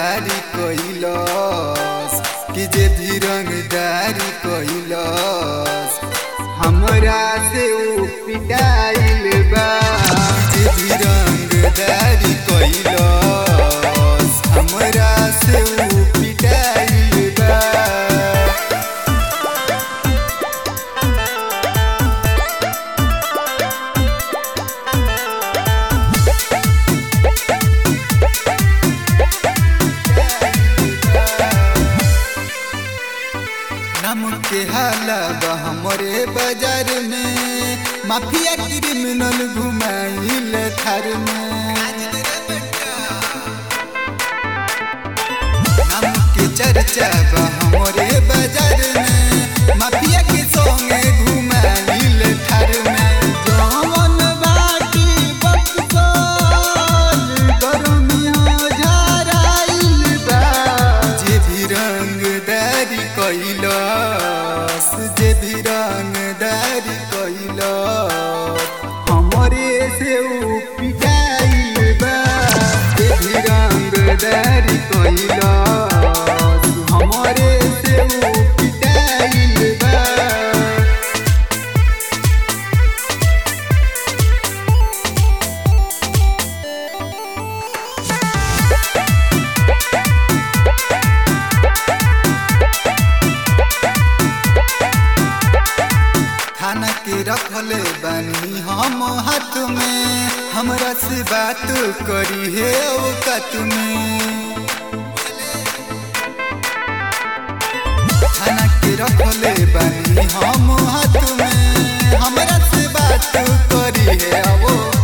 रंगदारी कैलस कि जे भी रंगदारी कैलस हमरा से ऊ पिटाइल बा जे भी रंगदारी कैलस हमरा से ऊ पिटाइल बा नाम के हाला बा हमरे बाजार में माफिया क्रिमिनल घुमाइल थार में नाम के चर्चा बा हमरे बाजार में माफिया के संगे घुमाइल थार में जवन बाटी बक्सर गरमिया झराइल बा जे भी रंगदारी कैलस जे भी रंगदारी कैलस हमरे से ऊ पिटाइल बा जे भी रंगदारी कैलस हमरे से ऊ पिटाइल बा थाना के रखले बानी हम हाथ में हमरा से बात करी है औकत में थाना के रखले बानी हम हाथ में हमरा से बात करी है औकत